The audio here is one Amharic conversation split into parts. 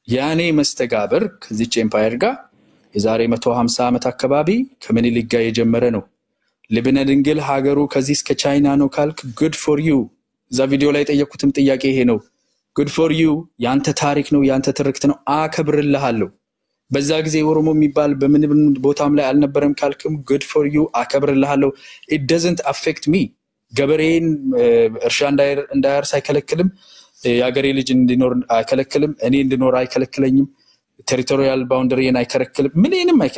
ያኔ መስተጋብር ከዚች ኤምፓየር ጋር የዛሬ 150 ዓመት አካባቢ ከምኒልክ ጋር የጀመረ ነው። ልብነ ድንግል ሀገሩ ከዚህ እስከ ቻይና ነው ካልክ ጉድ ፎር ዩ። እዛ ቪዲዮ ላይ የጠየኩትም ጥያቄ ይሄ ነው። ጉድ ፎር ዩ፣ ያንተ ታሪክ ነው፣ ያንተ ትርክት ነው፣ አከብርልሃለሁ። በዛ ጊዜ ኦሮሞ የሚባል በምንም ቦታም ላይ አልነበረም ካልክም ጉድ ፎር ዩ፣ አከብርልሃለሁ። ኢት ደዝንት አፌክት ሚ። ገበሬን እርሻ እንዳያርስ አይከለክልም። የሀገሬ ልጅ እንዲኖር አይከለክልም። እኔ እንድኖር አይከለክለኝም። ቴሪቶሪያል ባውንደሪን አይከለክልም። ምንም አይከ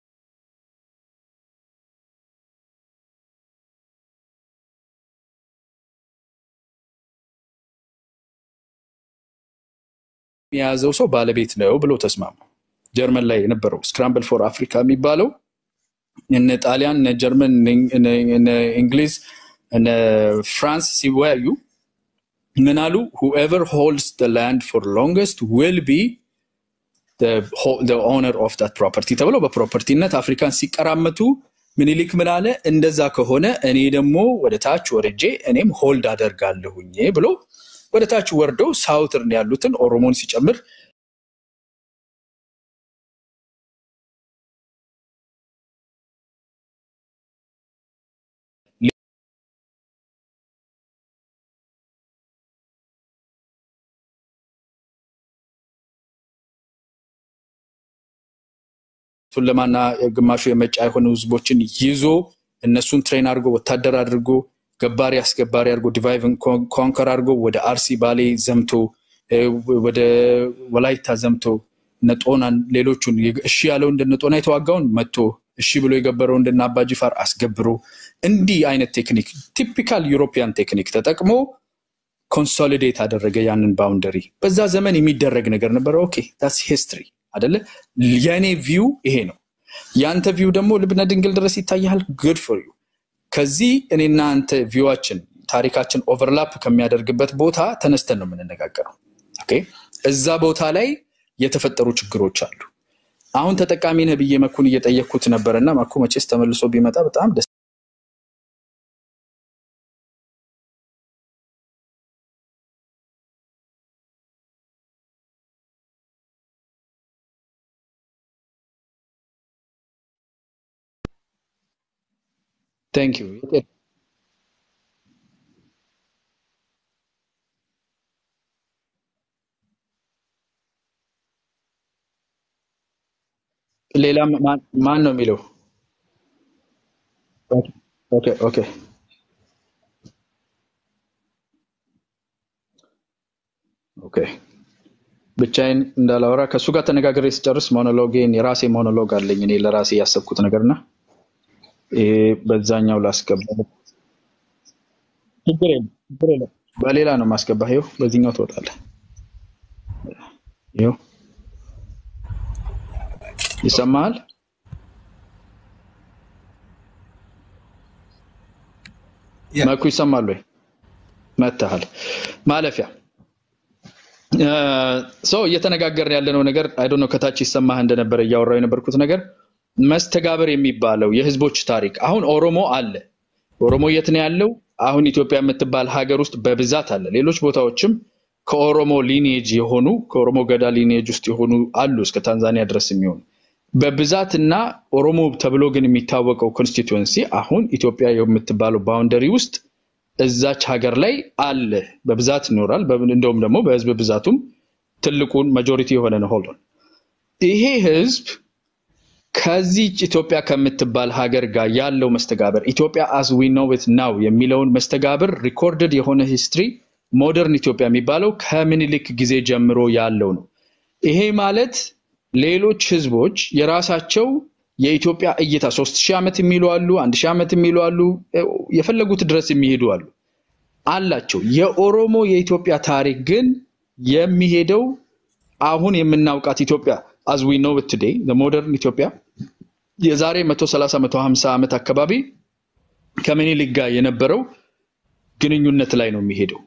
የያዘው ሰው ባለቤት ነው ብሎ ተስማሙ። ጀርመን ላይ የነበረው ስክራምብል ፎር አፍሪካ የሚባለው እነ ጣሊያን፣ እነ ጀርመን፣ እነ እንግሊዝ፣ እነ ፍራንስ ሲወያዩ ምን አሉ? ሁኤቨር ሆልድስ ላንድ ፎር ሎንገስት ዊል ቢ ኦነር ኦፍ ዳት ፕሮፐርቲ ተብለው በፕሮፐርቲነት አፍሪካን ሲቀራመቱ ምኒልክ ምን አለ? እንደዛ ከሆነ እኔ ደግሞ ወደ ታች ወርጄ እኔም ሆልድ አደርጋለሁኝ ብሎ ወደ ታች ወርደው ሳውትርን ያሉትን ኦሮሞን ሲጨምር ቱለማና ግማሹ የመጫ የሆኑ ህዝቦችን ይዞ እነሱን ትሬን አድርጎ ወታደር አድርጎ ገባሪ አስገባሪ አድርጎ ዲቫይቭን ኮንከር አድርጎ ወደ አርሲ ባሌ ዘምቶ ወደ ወላይታ ዘምቶ ነጦናን ሌሎቹን እሺ ያለው እንደነ ጦና የተዋጋውን መጥቶ እሺ ብሎ የገበረው እንደነ አባጅፋር አስገብሮ እንዲህ አይነት ቴክኒክ ቲፒካል ዩሮፒያን ቴክኒክ ተጠቅሞ ኮንሶሊዴት አደረገ ያንን ባውንደሪ። በዛ ዘመን የሚደረግ ነገር ነበረ። ኦኬ ዳትስ ሂስትሪ አደለ? የእኔ ቪው ይሄ ነው። ያንተ ቪው ደግሞ ልብነ ድንግል ድረስ ይታያል። ጉድ ፎር ዩ። ከዚህ እኔና አንተ ቪዋችን ታሪካችን ኦቨርላፕ ከሚያደርግበት ቦታ ተነስተን ነው የምንነጋገረው። ኦኬ እዛ ቦታ ላይ የተፈጠሩ ችግሮች አሉ። አሁን ተጠቃሚ ነህ ብዬ መኩን እየጠየቅኩት ነበረ እና መኩ መቼስ ተመልሶ ቢመጣ በጣም ደስ ቴንክ ዩ ሌላ ማን ነው የሚለው? ኦኬ ኦኬ ኦኬ ብቻዬን እንዳላወራ ከእሱ ጋር ተነጋግሬ ስጨርስ ሞኖሎጌን የራሴ ሞኖሎግ አለኝ እኔ ለራሴ ያሰብኩት ነገርና በዛኛው ላስገባ። ችግር የለም ችግር የለም። በሌላ ነው ማስገባ። ይኸው በዚህኛው ትወጣለህ። ይኸው ይሰማሃል? መኩ ይሰማል ወይ? መተሃል ማለፊያ ሰው እየተነጋገርን ያለነው ነገር አይዶ ነው። ከታች ይሰማህ እንደነበረ እያወራው የነበርኩት ነገር መስተጋበር የሚባለው የህዝቦች ታሪክ አሁን ኦሮሞ አለ። ኦሮሞ የት ነው ያለው? አሁን ኢትዮጵያ የምትባል ሀገር ውስጥ በብዛት አለ። ሌሎች ቦታዎችም ከኦሮሞ ሊኔጅ የሆኑ ከኦሮሞ ገዳ ሊኔጅ ውስጥ የሆኑ አሉ እስከ ታንዛኒያ ድረስ የሚሆኑ በብዛት እና ኦሮሞ ተብሎ ግን የሚታወቀው ኮንስቲትዌንሲ አሁን ኢትዮጵያ የምትባለው ባውንደሪ ውስጥ እዛች ሀገር ላይ አለ፣ በብዛት ይኖራል። እንደውም ደግሞ በህዝብ ብዛቱም ትልቁን ማጆሪቲ የሆነ ነው። ሆልዶን ይሄ ህዝብ ከዚህ ኢትዮጵያ ከምትባል ሀገር ጋር ያለው መስተጋበር ኢትዮጵያ አዝ ዊ ኖው ኢት ናው የሚለውን መስተጋብር ሪኮርድድ የሆነ ሂስትሪ ሞደርን ኢትዮጵያ የሚባለው ከምኒልክ ጊዜ ጀምሮ ያለው ነው። ይሄ ማለት ሌሎች ህዝቦች የራሳቸው የኢትዮጵያ እይታ ሶስት ሺህ ዓመት የሚሉ አሉ፣ አንድ ሺህ ዓመት የሚሉ አሉ፣ የፈለጉት ድረስ የሚሄዱ አሉ አላቸው። የኦሮሞ የኢትዮጵያ ታሪክ ግን የሚሄደው አሁን የምናውቃት ኢትዮጵያ አዝ ዊ ኖው ቱዴይ ሞደርን ኢትዮጵያ የዛሬ 130 150 ዓመት አካባቢ ከምኒልክ ጋር የነበረው ግንኙነት ላይ ነው የሚሄደው።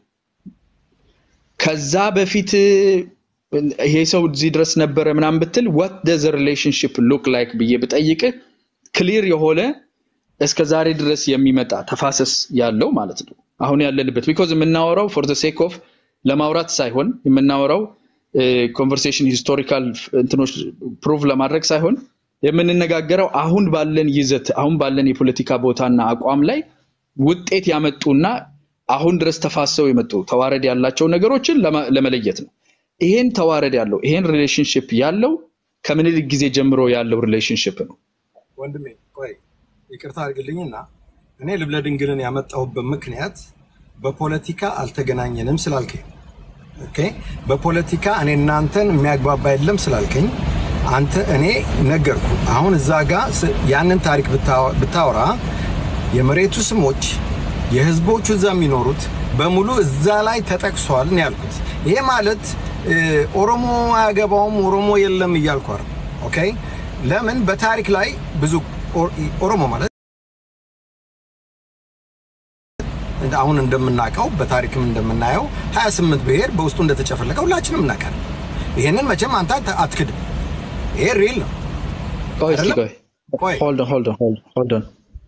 ከዛ በፊት ይሄ ሰው እዚህ ድረስ ነበረ ምናምን ብትል what does the relationship look like ብዬ ብጠይቅ ክሊር የሆነ እስከ ዛሬ ድረስ የሚመጣ ተፋሰስ ያለው ማለት ነው። አሁን ያለንበት ቢኮዝ የምናወራው ፎር ዘ ሴክ ኦፍ ለማውራት ሳይሆን የምናወራው ኮንቨርሴሽን ሂስቶሪካል እንትኖች ፕሩቭ ለማድረግ ሳይሆን የምንነጋገረው አሁን ባለን ይዘት አሁን ባለን የፖለቲካ ቦታና አቋም ላይ ውጤት ያመጡና አሁን ድረስ ተፋሰው የመጡ ተዋረድ ያላቸው ነገሮችን ለማ- ለመለየት ነው። ይሄን ተዋረድ ያለው ይሄን ሪሌሽንሽፕ ያለው ከምኒልክ ጊዜ ጀምሮ ያለው ሪሌሽንሽፕ ነው። ወንድሜ ቆይ ይቅርታ አድርግልኝና እኔ ልብለ ድንግልን ያመጣሁበት ምክንያት በፖለቲካ አልተገናኘንም ስላልከኝ፣ ኦኬ፣ በፖለቲካ እኔ እናንተን የሚያግባባ የለም ስላልከኝ አንተ እኔ ነገርኩ። አሁን እዛ ጋር ስ- ያንን ታሪክ ብታ- ብታወራ የመሬቱ ስሞች የህዝቦቹ እዛ የሚኖሩት በሙሉ እዛ ላይ ተጠቅሷል ነው ያልኩት። ይሄ ማለት እ፣ ኦሮሞ አያገባውም ኦሮሞ የለም እያልኩ አይደል። ኦኬ ለምን በታሪክ ላይ ብዙ ኦ- ኦሮሞ ማለት እንደ- አሁን እንደምናውቀው በታሪክም እንደምናየው 28 ብሔር በውስጡ እንደተጨፈለቀ ሁላችንም እናውቃለን። ይሄንን መቼም አንተ አት- አትክድም። ይሄ ሪል ነው ቆይ እስኪ አይደለም? ቆይ ቆይ ሆልድ ኦን ሆልድ ኦን ሆልድ ሆልድ ኦን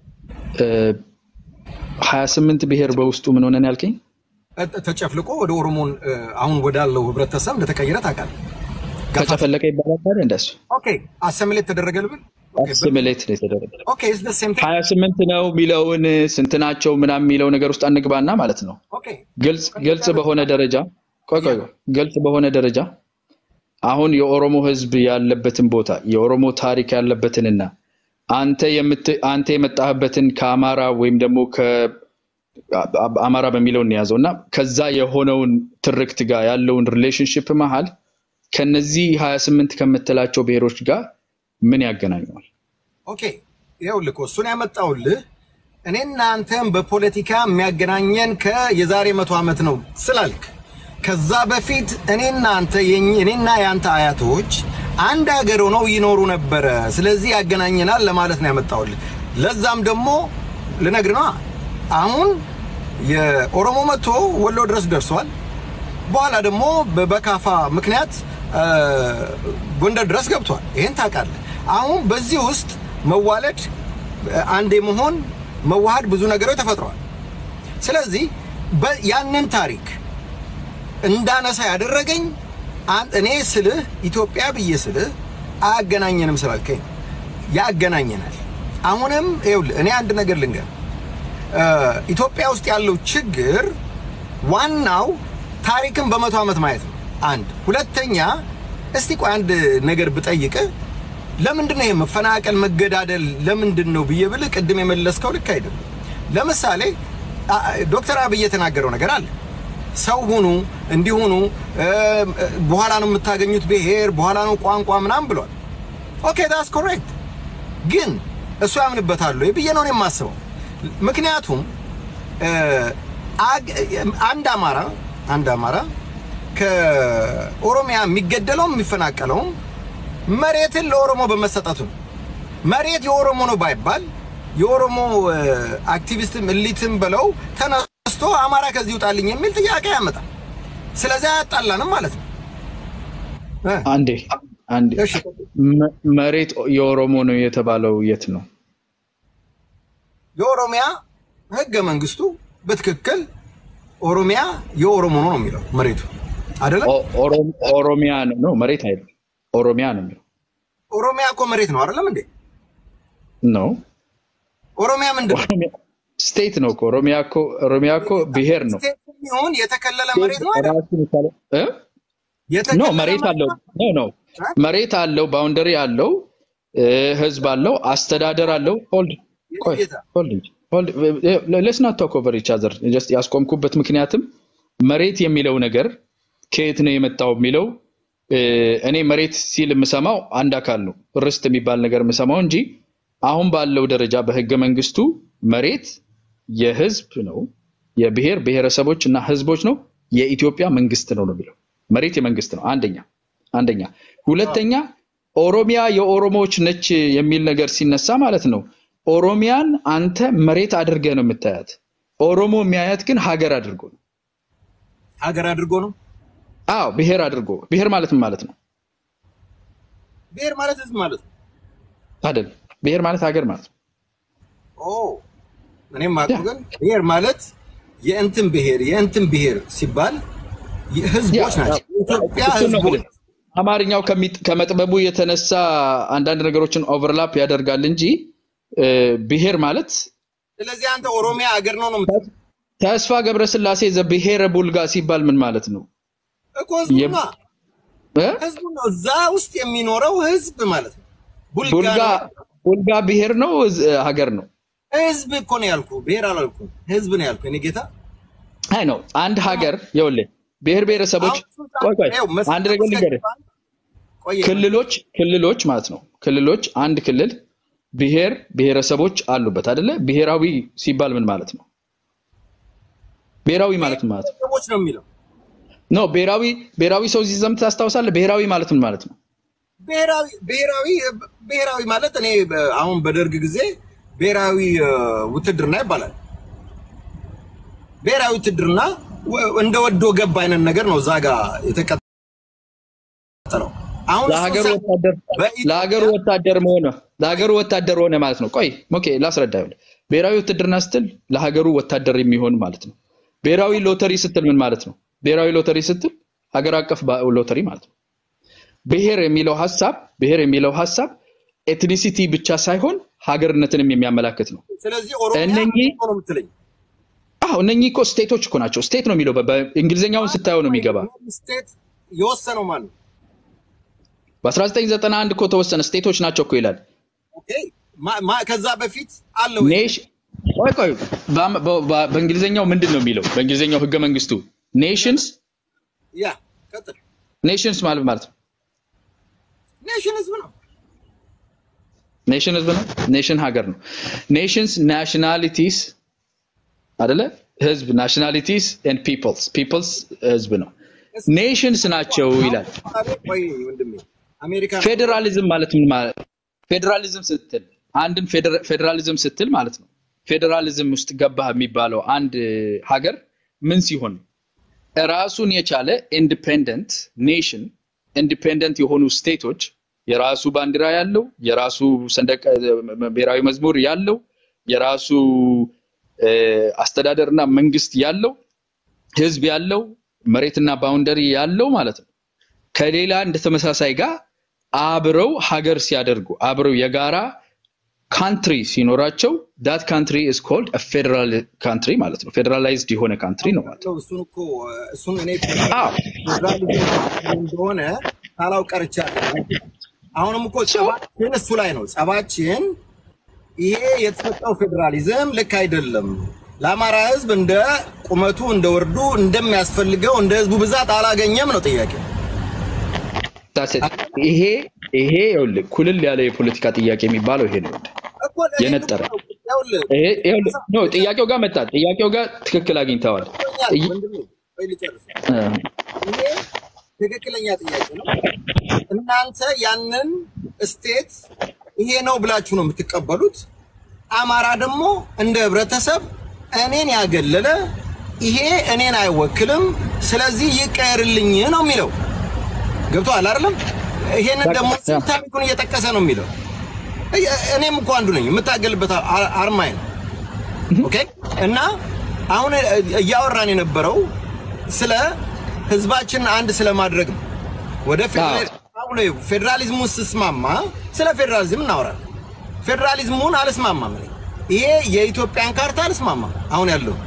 ሀያ ስምንት ብሔር በውስጡ ምን ሆነን ያልከኝ? ተ- ተጨፍልቆ ወደ ኦሮሞን እ፣ አሁን ወዳለው ህብረተሰብ እንደተቀየረ ታውቃለህ። ገፋ ተጨፈለቀ ይባላል ታዲያ እንደሱ ኦኬ አሰሚሌት ተደረገ ልብል ኦኬ በ- አሲሚሌት ነው የተደረገ ኦኬ ኢዝ ዘ ሴም ቲንግ ሀያ ስምንት ነው የሚለውን ስንት ናቸው ምናምን የሚለው ነገር ውስጥ አንግባና ማለት ነው። ኦኬ ግልጽ ግልጽ በሆነ ደረጃ ቆይ ቆይ ቆይ፣ ግልጽ በሆነ ደረጃ አሁን የኦሮሞ ህዝብ ያለበትን ቦታ የኦሮሞ ታሪክ ያለበትንና አንተ የምት አንተ የመጣህበትን ከአማራ ወይም ደግሞ ከአማራ በሚለው እንያዘው እና ከዛ የሆነውን ትርክት ጋር ያለውን ሪሌሽንሽፕ መሀል ከነዚህ 28 ከምትላቸው ብሔሮች ጋር ምን ያገናኘዋል? ኦኬ ይኸውልህ እኮ እሱን ያመጣውልህ እኔና አንተም በፖለቲካ የሚያገናኘን ከየዛሬ መቶ ዓመት ነው ስላልክ ከዛ በፊት እኔና አንተ የኝ- እኔና የአንተ አያቶች አንድ ሀገር ሆነው ይኖሩ ነበረ። ስለዚህ ያገናኘናል ለማለት ነው ያመጣውልህ። ለዛም ደግሞ ልነግር ነዋ። አሁን የኦሮሞ መጥቶ ወሎ ድረስ ደርሷል። በኋላ ደግሞ በ- በካፋ ምክንያት አ፣ ጎንደር ድረስ ገብቷል። ይሄን ታውቃለህ። አሁን በዚህ ውስጥ መዋለድ፣ አንድ የመሆን መዋሃድ ብዙ ነገሮች ተፈጥረዋል። ስለዚህ በ- ያንን ታሪክ እንዳነሳ ያደረገኝ አን- እኔ ስልህ ኢትዮጵያ ብዬ ስልህ አያገናኘንም ስላልከኝ ነው። ያገናኘናል። አሁንም ይኸውልህ እኔ አንድ ነገር ልንገር እ፣ ኢትዮጵያ ውስጥ ያለው ችግር ዋናው ታሪክን በመቶ ዓመት ማየት ነው። አንድ ሁለተኛ፣ እስቲ ቆይ አንድ ነገር ብጠይቅህ ለምንድን ነው ይሄ መፈናቀል፣ መገዳደል ለምንድን ነው ብዬ ብልህ ቅድም የመለስከው ልክ አይደለም። ለምሳሌ አ- ዶክተር አብይ የተናገረው ነገር አለ። ሰው ሁኑ እንዲሁኑ በኋላ ነው የምታገኙት ብሔር፣ በኋላ ነው ቋንቋ ምናምን ብሏል። ኦኬ ዳስ ኮሬክት ግን እሱ ያምንበታል ወይ ብዬ ነው እኔ የማስበው። ምክንያቱም እ፣ አግ- አንድ አማራ አንድ አማራ ከኦሮሚያ የሚገደለውም የሚፈናቀለውም መሬትን ለኦሮሞ በመሰጠቱ ነው። መሬት የኦሮሞ ነው ባይባል የኦሮሞ እ፣ አክቲቪስትም እሊትም ብለው ተነስቶ አማራ ከዚህ ይውጣልኝ የሚል ጥያቄ ያመጣል። ስለዚህ አያጣላንም ማለት ነው እ፣ አንዴ አንዴ እሺ መ- መሬት የኦሮሞ ነው የተባለው የት ነው? የኦሮሚያ ህገ መንግስቱ በትክክል ኦሮሚያ የኦሮሞ ነው ነው የሚለው መሬቱ አይደለም። ኦ- ኦሮ- ኦሮሚያ ነው ነው መሬት አይደለም፣ ኦሮሚያ ነው የሚለው ኦሮሚያ እኮ መሬት ነው አይደለም እንዴ? ነው። ኦሮሚያ ምንድን ነው? ኦሮሚያ ስቴት ነው እኮ ኦሮሚያ እኮ ኦሮሚያ እኮ ብሔር ነው። ስቴት ይሁን የተከለለ መሬት ነው አይደል? ራሱን የቻለ እ? ኖ የተከለለ መሬት አለው ኖ ኖ እ? መሬት አለው፣ ባውንደሪ አለው፣ እ፣ ህዝብ አለው፣ አስተዳደር አለው። ሆልድ ቆይ ጌታ ሆልድ ሆልድ ሌትስ ናት ቶክ ኦቨር ኢች አዘር ጀስት ያስቆምኩበት ምክንያትም መሬት የሚለው ነገር ከየት ነው የመጣው የሚለው እ፣ እኔ መሬት ሲል የምሰማው አንድ አካል ነው ርስት የሚባል ነገር የምሰማው እንጂ አሁን ባለው ደረጃ በህገ መንግስቱ መሬት የህዝብ ነው፣ የብሔር ብሔረሰቦች እና ህዝቦች ነው፣ የኢትዮጵያ መንግስት ነው ነው የሚለው መሬት የመንግስት ነው። አንደኛ አንደኛ ሁለተኛ ኦሮሚያ የኦሮሞዎች ነች የሚል ነገር ሲነሳ ማለት ነው ኦሮሚያን አንተ መሬት አድርገህ ነው የምታያት። ኦሮሞ የሚያያት ግን ሀገር አድርጎ ነው። ሀገር አድርጎ ነው። አዎ ብሔር አድርጎ ብሔር ማለት ምን ማለት ነው ብሔር ማለት ህዝብ ማለት ነው። አይደል? ብሔር ማለት ሀገር ማለት ነው። ኦ እኔም አውቀው ግን ብሔር ማለት የእንትን ብሔር የእንትን ብሔር ሲባል ህዝቦች ናቸው። የኢትዮጵያ እሱን ነው ህዝቦች የምልህ። አማርኛው ከሚ- ከመጥበቡ የተነሳ አንዳንድ ነገሮችን ኦቨርላፕ ያደርጋል እንጂ እ፣ ብሔር ማለት ስለዚህ አንተ ኦሮሚያ አገር ነው ነው የምትለው ተስፋ ገብረስላሴ ዘብሔረ ቡልጋ ሲባል ምን ማለት ነው? እኮ ህዝቡ የም- ነው እ? ህዝቡ ነው እዛ ውስጥ የሚኖረው ህዝብ ማለት ነው። ቡልጋ ቡልጋ ነው ቡልጋ ብሔር ነው እዝ- ሀገር ነው? ህዝብ እኮ ነው ያልኩ፣ ብሔር አላልኩ፣ ህዝብ ነው ያልኩ። እኔ ጌታ አይ ነው አንድ ሀገር ይኸውልህ፣ ብሔር ብሔረሰቦች አሁን እሱ ቆይ ቆይ ይኸው መስ- አንድ ነገር ልንገርህ። ቆየ ክልሎች ክልሎች ማለት ነው ክልሎች አንድ ክልል ብሔር ብሔረሰቦች አሉበት አይደለ? ብሔራዊ ሲባል ምን ማለት ነው? ብሔራዊ ማለት ምን ማለት ነው? ሰዎች ነው የሚለው ኖ ብሔራዊ ብሔራዊ ሰው ሲዘምት ታስታውሳለህ? ብሔራዊ ማለት ምን ማለት ነው? ብሔራዊ ብሔራዊ ብሔራዊ ማለት እኔ በ- አሁን በደርግ ጊዜ ብሔራዊ እ፣ ውትድርና ይባላል። ብሔራዊ ውትድርና ወ- እንደ ወዶ ገብ አይነት ነገር ነው እዛ ጋ የተቀጠለው። አሁን እሱ ለሀገሩ ሳ- ወታደር በኢትዮጵያ- ለሀገሩ ወታደር መሆነ ለሀገሩ ወታደር ሆነ ማለት ነው። ቆይ ኦኬ ላስረዳ። ይኸውልህ ብሔራዊ ውትድርና ስትል ለሀገሩ ወታደር የሚሆን ማለት ነው። ብሔራዊ ሎተሪ ስትል ምን ማለት ነው? ብሔራዊ ሎተሪ ስትል ሀገር አቀፍ ባ- ሎተሪ ማለት ነው። ብሔር የሚለው ሀሳብ ብሔር የሚለው ሀሳብ ኤትኒሲቲ ብቻ ሳይሆን ሀገርነትንም የሚያመላክት ነው። ስለዚህ ኦሮሚያ እነኚህ ነው የምትለኝ አዎ እነኚህ እኮ ስቴቶች እኮ ናቸው። ስቴት ነው የሚለው በ- በእንግሊዝኛውን ስታየው ነው የሚገባ። ስቴት የወሰነው ማን ነው? በ1991 እኮ ተወሰነ። ስቴቶች ናቸው እኮ ይላል። ኦኬ ማ- ማ- ከዛ በፊት አለ ወይ? ኔሽ ቆይ ቆይ በአም- በ- በ- በእንግሊዝኛው ምንድን ነው የሚለው? በእንግሊዝኛው ህገ መንግስቱ ኔሽንስ ያ ቀጥል። ኔሽንስ ማለት ማለት ነው። ኔሽን ህዝብ ነው። ኔሽን ህዝብ ነው። ኔሽን ሀገር ነው። ኔሽንስ ናሽናሊቲስ አደለ? ህዝብ ናሽናሊቲስ ኤንድ ፒፕልስ ፒፕልስ ህዝብ ነው። ኔሽንስ ናቸው ይላል። ቆይ ወንድሜ አሜሪካ ፌዴራሊዝም ማለት ምን ማለት ፌዴራሊዝም ስትል አንድን ፌዴራ- ፌዴራሊዝም ስትል ማለት ነው ፌዴራሊዝም ውስጥ ገባህ የሚባለው አንድ ሀገር ምን ሲሆን ነው? ራሱን የቻለ ኢንዲፔንደንት ኔሽን ኢንዲፔንደንት የሆኑ ስቴቶች የራሱ ባንዲራ ያለው የራሱ ሰንደቅ ብሔራዊ መዝሙር ያለው የራሱ እ፣ አስተዳደርና መንግስት ያለው ህዝብ ያለው መሬትና ባውንደሪ ያለው ማለት ነው። ከሌላ እንደ ተመሳሳይ ጋር አብረው ሀገር ሲያደርጉ አብረው የጋራ ካንትሪ ሲኖራቸው ዳት ካንትሪ ኢዝ ኮልድ ፌዴራል ካንትሪ ማለት ነው። ፌዴራላይዝድ የሆነ ካንትሪ ነው ማለት ነው። እሱን እኮ እሱን እኔ አዎ ፌዴራሊዝም እንደሆነ ሳላውቅ ቀርቻለሁ። አሁንም እኮ ጸባችን እሱ ላይ ነው። ጸባችን ይሄ የተሰጠው ፌዴራሊዝም ልክ አይደለም። ለአማራ ህዝብ እንደ ቁመቱ እንደ ወርዱ እንደሚያስፈልገው እንደ ህዝቡ ብዛት አላገኘም ነው ጥያቄ። That's it። ይሄ ይሄ ይኸውልህ ኩልል ያለ የፖለቲካ ጥያቄ የሚባለው ይሄ ነው። እኮ እኔ የነጠረ እኮ ይኸውልህ፣ ይሄ ይኸውልህ ኖ ጥያቄው ጋር መጣ። ጥያቄው ጋር ትክክል አግኝተዋል። ገብቶኛል ጥይ- ወንድሜ፣ ቆይ ልጨርስ። እ፣ ይሄ ትክክለኛ ጥያቄ ነው። እናንተ ያንን ስቴት ይሄ ነው ብላችሁ ነው የምትቀበሉት። አማራ ደግሞ እንደ ህብረተሰብ እኔን ያገለለ ይሄ እኔን አይወክልም፣ ስለዚህ ይቀየርልኝ ነው የሚለው። ገብቶሃል አይደለም? ይሄንን ደግሞ ያ። ታሪኩን እየጠቀሰ ነው የሚለው። እየ- እኔም እኮ አንዱ ነኝ የምታገልበት አ- አርማዬ ነው። ኦኬ እና አሁን እያወራን የነበረው ስለ ህዝባችንን አንድ ስለማድረግ ነው። ወደ ፌዴራል- አሁን ፌዴራሊዝሙን ስስማማ ስለ ፌዴራሊዝም እናወራለን። ፌዴራሊዝሙን አልስማማም እኔ። ይሄ የኢትዮጵያን ካርታ አልስማማም። አሁን ያለው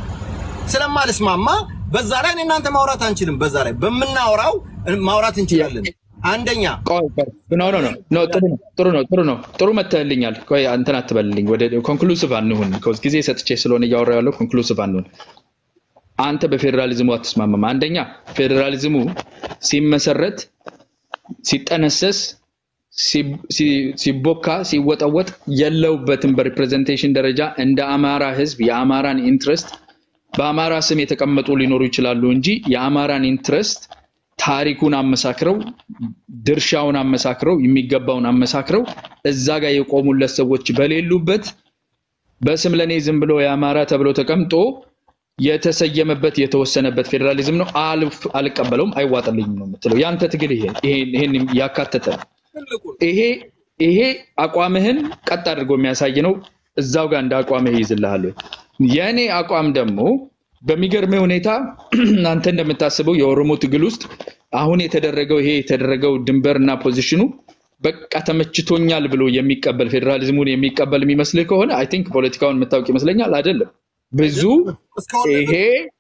ስለማልስማማ በዛ ላይ እኔ እናንተ ማውራት አንችልም። በዛ ላይ በምናወራው ማውራት እንችላለን። አንደኛ ቆይ ቆይ ኖ ኖ ኖ ኖ ጥሩ ነው ጥሩ ነው ጥሩ ነው ጥሩ መተህልኛል። ቆይ አንተን አትበልልኝ። ወደ ኮንክሉሲቭ አንሁን። ከውስጥ ጊዜ ሰጥቼ ስለሆነ እያወራ ያለው ኮንክሉሲቭ አንሁን። አንተ በፌዴራሊዝሙ አትስማማም። አንደኛ ፌዴራሊዝሙ ሲመሰረት ሲጠነሰስ ሲ- ሲ- ሲቦካ ሲወጠወጥ የለውበትም። በሪፕሬዘንቴሽን ደረጃ እንደ አማራ ህዝብ የአማራን ኢንትረስት በአማራ ስም የተቀመጡ ሊኖሩ ይችላሉ እንጂ የአማራን ኢንትረስት ታሪኩን አመሳክረው ድርሻውን አመሳክረው የሚገባውን አመሳክረው እዛ ጋር የቆሙለት ሰዎች በሌሉበት በስም ለኔ ዝም ብሎ የአማራ ተብሎ ተቀምጦ የተሰየመበት የተወሰነበት ፌዴራሊዝም ነው። አልፍ- አልቀበለውም፣ አይዋጥልኝም ነው የምትለው። ያንተ ትግል ይሄ ይሄን ይሄን ያካተተ ነው። ትልቁ ይሄ ይሄ አቋምህን ቀጥ አድርጎ የሚያሳይ ነው። እዛው ጋር እንደ አቋምህ ይይዝልሃል። ወይ? የእኔ አቋም ደግሞ በሚገርም ሁኔታ አንተ እንደምታስበው የኦሮሞ ትግል ውስጥ አሁን የተደረገው ይሄ የተደረገው ድንበርና ፖዚሽኑ በቃ ተመችቶኛል ብሎ የሚቀበል ፌዴራሊዝሙን የሚቀበል የሚመስልህ ከሆነ አይ ቲንክ ፖለቲካውን የምታውቅ ይመስለኛል። አይደለም ብዙ እስካሁን ይሄ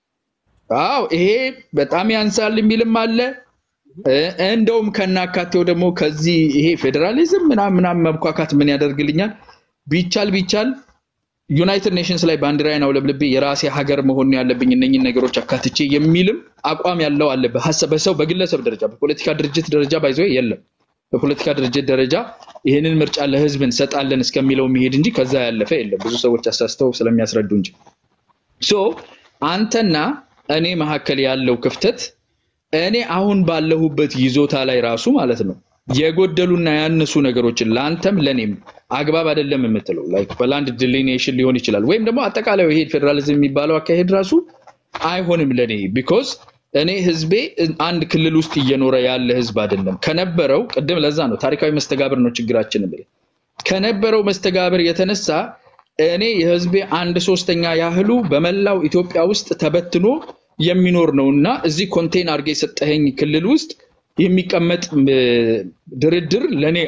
አዎ ይሄ በጣም ያንሳል የሚልም አለ። እ- እንደውም ከናካቴው ደግሞ ከዚህ ይሄ ፌዴራሊዝም ምናምን ምናምን መብኳካት ምን ያደርግልኛል ቢቻል ቢቻል ዩናይትድ ኔሽንስ ላይ ባንዲራዬን አውለብልቤ የራሴ ሀገር መሆን ያለብኝ እነኝን ነገሮች አካትቼ የሚልም አቋም ያለው አለ። በሀሳብ በሰው በግለሰብ ደረጃ በፖለቲካ ድርጅት ደረጃ ባይዘ የለም። በፖለቲካ ድርጅት ደረጃ ይህንን ምርጫ ለህዝብ እንሰጣለን እስከሚለው የሚሄድ እንጂ ከዛ ያለፈ የለም። ብዙ ሰዎች አሳስተው ስለሚያስረዱ እንጂ ሶ አንተና እኔ መካከል ያለው ክፍተት እኔ አሁን ባለሁበት ይዞታ ላይ ራሱ ማለት ነው የጎደሉና ያነሱ ነገሮችን ለአንተም ለእኔም አግባብ አይደለም የምትለው ላይክ በላንድ ዲሊኔሽን ሊሆን ይችላል፣ ወይም ደግሞ አጠቃላይ ይሄ ፌዴራሊዝም የሚባለው አካሄድ ራሱ አይሆንም ለእኔ ቢኮዝ እኔ ህዝቤ አንድ ክልል ውስጥ እየኖረ ያለ ህዝብ አይደለም። ከነበረው ቅድም ለዛ ነው ታሪካዊ መስተጋብር ነው ችግራችን ብለህ ከነበረው መስተጋብር የተነሳ እኔ የህዝቤ አንድ ሶስተኛ ያህሉ በመላው ኢትዮጵያ ውስጥ ተበትኖ የሚኖር ነው እና እዚህ ኮንቴን አድርገህ የሰጠኸኝ ክልል ውስጥ የሚቀመጥ ም፣ ድርድር ለእኔ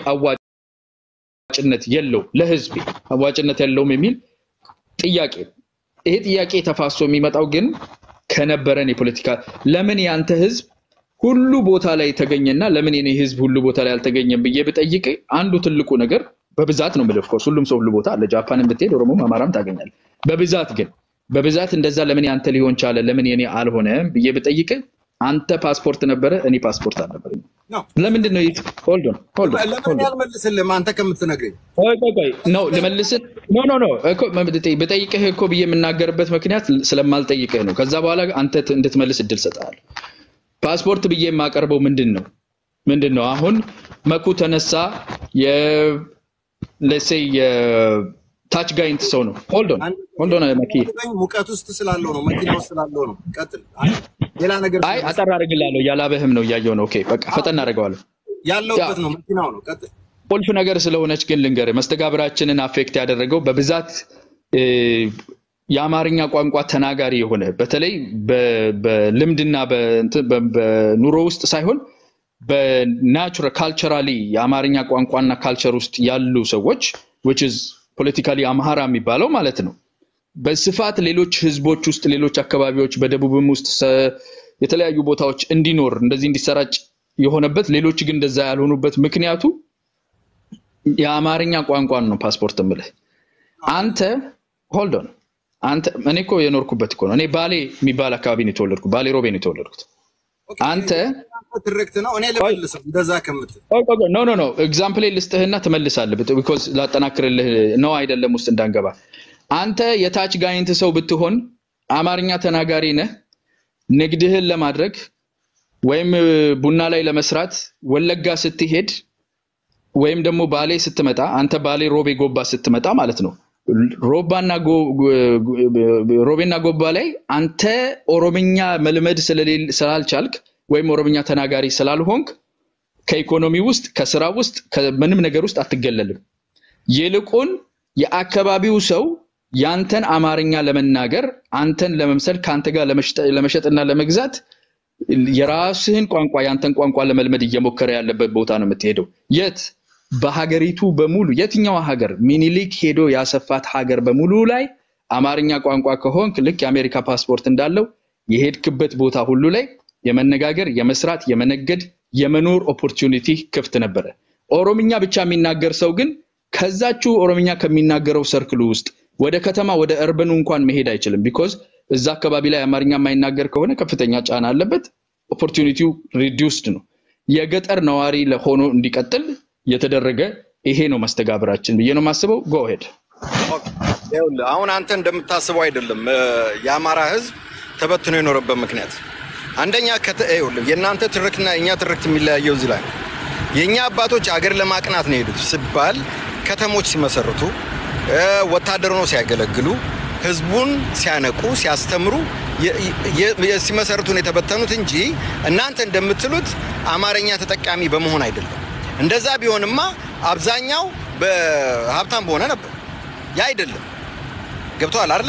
አዋጭነት የለው ለህዝቤ አዋጭነት የለውም የሚል ጥያቄ ነው። ይሄ ጥያቄ ተፋሶ የሚመጣው ግን ከነበረን የፖለቲካ ለምን ያንተ ህዝብ ሁሉ ቦታ ላይ ተገኘና ለምን የኔ ህዝብ ሁሉ ቦታ ላይ አልተገኘም ብዬ ብጠይቅ አንዱ ትልቁ ነገር በብዛት ነው የምልህ። ኦፍኮርስ ሁሉም ሰው ሁሉ ቦታ አለ። ጃፓንን ብትሄድ ኦሮሞም አማራም ታገኛለህ። በብዛት ግን በብዛት እንደዛ ለምን ያንተ ሊሆን ቻለ ለምን የኔ አልሆነም ብዬ ብጠይቅ አንተ ፓስፖርት ነበረ፣ እኔ ፓስፖርት አልነበረኝም። ነው። ለምንድን ነው ሆልድ ኦን ሆልድ ኦን ለምን ሆልድ ኦን ያልመልስልህም አንተ ከምትነግረኝ ቆይ ቆይ ቆይ ነው ልመልስህ። ኖ ኖ ኖ እኮ መብት- ብጠይቅህ እኮ ብዬ የምናገርበት ምክንያት ስለማልጠይቅህ ነው። ከዛ በኋላ አንተ ት- እንድትመልስ እድል ሰጥሃለሁ። ፓስፖርት ብዬ የማቀርበው ምንድን ነው ምንድን ነው አሁን መኩ ተነሳ የለሴ የታች ጋይንት ሰው ነው። ሆልድ ኦን ሆልድ ኦን መኪ አንድ ሙቀት ውስጥ ስላለው ነው፣ መኪና ውስጥ ስላለው ነው። ቀጥል። አይ፣ ሌላ ነገር አይ አጠር አደርግልሃለሁ። ያላበህም ነው እያየው ነው። ኦኬ በቃ ፈጠን አደርገዋለሁ። ያለውበት ነው፣ መኪናው ነው። ቀጥል። ቁልፍ ነገር ስለሆነች ግን ልንገርህ፣ መስተጋብራችንን አፌክት ያደረገው በብዛት እ፣ የአማርኛ ቋንቋ ተናጋሪ የሆነ በተለይ በ- በልምድና በእንትን- በ- በኑሮ ውስጥ ሳይሆን በናቹራል ካልቸራሊ የአማርኛ ቋንቋና ካልቸር ውስጥ ያሉ ሰዎች which is ፖለቲካሊ አምሃራ የሚባለው ማለት ነው በስፋት ሌሎች ህዝቦች ውስጥ ሌሎች አካባቢዎች በደቡብም ውስጥ ሰ- የተለያዩ ቦታዎች እንዲኖር እንደዚህ እንዲሰራጭ የሆነበት ሌሎች ግን እንደዛ ያልሆኑበት ምክንያቱ የአማርኛ ቋንቋን ነው ፓስፖርት የምልህ አንተ ሆልድ ኦን አንተ እኔ እኮ የኖርኩበት እኮ ነው እኔ ባሌ የሚባል አካባቢ ነው የተወለድኩት ባሌ ሮቤ ነው የተወለድኩት ኦኬ፣ አንተ የአንተ ትርክት ነው። እኔ ልመልሰው እንደዛ ከምትል ኖ ኖ ኖ ኤግዛምፕል ልስጥህና ትመልሳለህ ቢኮዝ ላጠናክርልህ ነው አይደለም ውስጥ እንዳንገባ አንተ የታች ጋይንት ሰው ብትሆን አማርኛ ተናጋሪ ነህ ንግድህን ለማድረግ ወይም እ, ቡና ላይ ለመስራት ወለጋ ስትሄድ ወይም ደግሞ ባሌ ስትመጣ አንተ ባሌ ሮቤ ጎባ ስትመጣ ማለት ነው ሮባና ጎ- ጎ- ሮቤና ጎባ ላይ አንተ ኦሮምኛ መልመድ ስለሌል- ስላልቻልክ ወይም ኦሮምኛ ተናጋሪ ስላልሆንክ ከኢኮኖሚ ውስጥ ከስራ ውስጥ ከምንም ነገር ውስጥ አትገለልም። ይልቁን የአካባቢው ሰው ያንተን አማርኛ ለመናገር አንተን ለመምሰል ከአንተ ጋር ለመሽጠ- ለመሸጥና ለመግዛት የራስህን ቋንቋ ያንተን ቋንቋ ለመልመድ እየሞከረ ያለበት ቦታ ነው የምትሄደው። የት? በሀገሪቱ በሙሉ የትኛው ሀገር ሚኒሊክ ሄዶ ያሰፋት ሀገር በሙሉ ላይ አማርኛ ቋንቋ ከሆንክ ልክ የአሜሪካ ፓስፖርት እንዳለው የሄድክበት ቦታ ሁሉ ላይ የመነጋገር፣ የመስራት፣ የመነገድ፣ የመኖር ኦፖርቹኒቲ ክፍት ነበረ። ኦሮምኛ ብቻ የሚናገር ሰው ግን ከዛችው ኦሮምኛ ከሚናገረው ሰርክሉ ውስጥ ወደ ከተማ ወደ እርበኑ እንኳን መሄድ አይችልም። ቢኮዝ እዛ አካባቢ ላይ አማርኛ የማይናገር ከሆነ ከፍተኛ ጫና አለበት። ኦፖርቹኒቲው ሪዲውስድ ነው። የገጠር ነዋሪ ሆኖ እንዲቀጥል የተደረገ ይሄ ነው መስተጋብራችን ብዬ ነው የማስበው። ጎሄድ ይኸውልህ አሁን አንተ እንደምታስበው አይደለም። እ፣ የአማራ ሕዝብ ተበትኖ የኖረበት ምክንያት አንደኛ ከተ- ይኸውልህ የእናንተ ትርክትና የእኛ ትርክት የሚለያየው እዚህ ላይ ነው። የእኛ አባቶች አገር ለማቅናት ነው የሄዱት ሲባል ከተሞች ሲመሰርቱ እ፣ ወታደር ሆነው ሲያገለግሉ ህዝቡን ሲያነቁ ሲያስተምሩ የ- የ- የ- ሲመሰርቱ ነው የተበተኑት እንጂ እናንተ እንደምትሉት አማርኛ ተጠቃሚ በመሆን አይደለም። እንደዛ ቢሆንማ አብዛኛው በሀብታም በሆነ ነበር። ያ አይደለም። ገብተዋል አይደለም?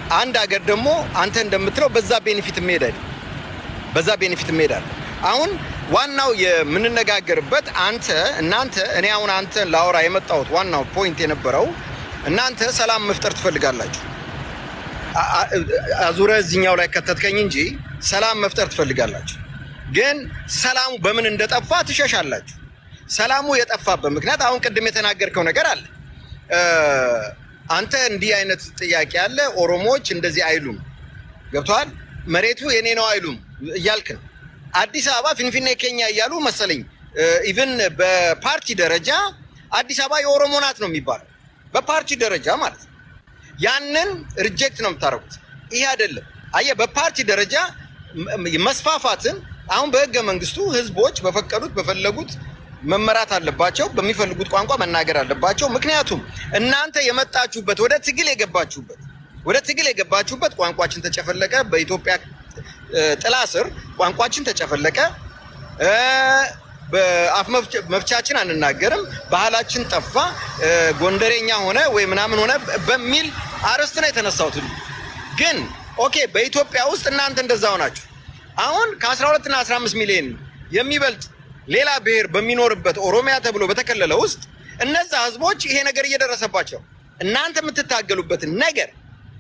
አንድ ሀገር ደግሞ አንተ እንደምትለው በዛ ቤኔፊት የሚሄዳል በዛ ቤኔፊት የሚሄዳል። አሁን ዋናው የምንነጋገርበት አንተ እናንተ እኔ አሁን አንተ ላወራ የመጣሁት ዋናው ፖይንት የነበረው እናንተ ሰላም መፍጠር ትፈልጋላችሁ። አ- አ- አዙረ እዚኛው ላይ ከተትከኝ እንጂ ሰላም መፍጠር ትፈልጋላችሁ። ግን ሰላሙ በምን እንደጠፋ ትሸሻላችሁ። ሰላሙ የጠፋበት ምክንያት አሁን ቅድም የተናገርከው ነገር አለ። እ፣ አንተ እንዲህ አይነት ጥያቄ አለ፣ ኦሮሞዎች እንደዚህ አይሉም፣ ገብተዋል፣ መሬቱ የኔ ነው አይሉም እያልክ ነው። አዲስ አበባ ፊንፊኔ ኬኛ እያሉ መሰለኝ ኢቭን በፓርቲ ደረጃ አዲስ አበባ የኦሮሞ ናት ነው የሚባለው፣ በፓርቲ ደረጃ ማለት ነው። ያንን ሪጀክት ነው የምታደርጉት። ይሄ አይደለም። አየህ፣ በፓርቲ ደረጃ ም- መስፋፋትን አሁን በህገ መንግስቱ ህዝቦች በፈቀዱት በፈለጉት መመራት አለባቸው፣ በሚፈልጉት ቋንቋ መናገር አለባቸው። ምክንያቱም እናንተ የመጣችሁበት ወደ ትግል የገባችሁበት ወደ ትግል የገባችሁበት ቋንቋችን ተጨፈለቀ፣ በኢትዮጵያ እ፣ ጥላ ስር ቋንቋችን ተጨፈለቀ፣ እ፣ በአፍ መፍቻ- መፍቻችን አንናገርም፣ ባህላችን ጠፋ፣ እ፣ ጎንደሬኛ ሆነ ወይ ምናምን ሆነ በሚል አርዕስት ነው የተነሳሁት። ግን ኦኬ በኢትዮጵያ ውስጥ እናንተ እንደዛ ሆናችሁ አሁን ከ12 እና 15 ሚሊዮን የሚበልጥ ሌላ ብሔር በሚኖርበት ኦሮሚያ ተብሎ በተከለለ ውስጥ እነዛ ህዝቦች ይሄ ነገር እየደረሰባቸው እናንተ የምትታገሉበትን ነገር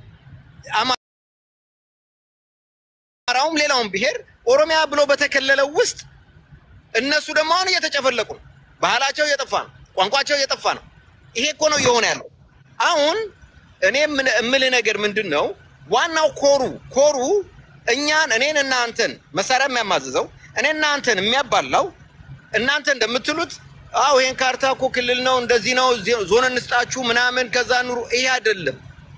አማራውም ሌላውም ብሔር ኦሮሚያ ብሎ በተከለለው ውስጥ እነሱ ደግሞ አሁን እየተጨፈለቁ ነው። ባህላቸው እየጠፋ ነው። ቋንቋቸው እየጠፋ ነው። ይሄ እኮ ነው እየሆነ ያለው። አሁን እኔ የምን- የምልህ ነገር ምንድን ነው? ዋናው ኮሩ ኮሩ እኛን እኔን እና አንተን መሳሪያ የሚያማዝዘው እኔ እና አንተን የሚያባላው እናንተ እንደምትሉት አዎ ይሄን ካርታ እኮ ክልል ነው እንደዚህ ነው ዜ- ዞን እንስጣችሁ ምናምን ከዛ ኑሩ። ይሄ አይደለም።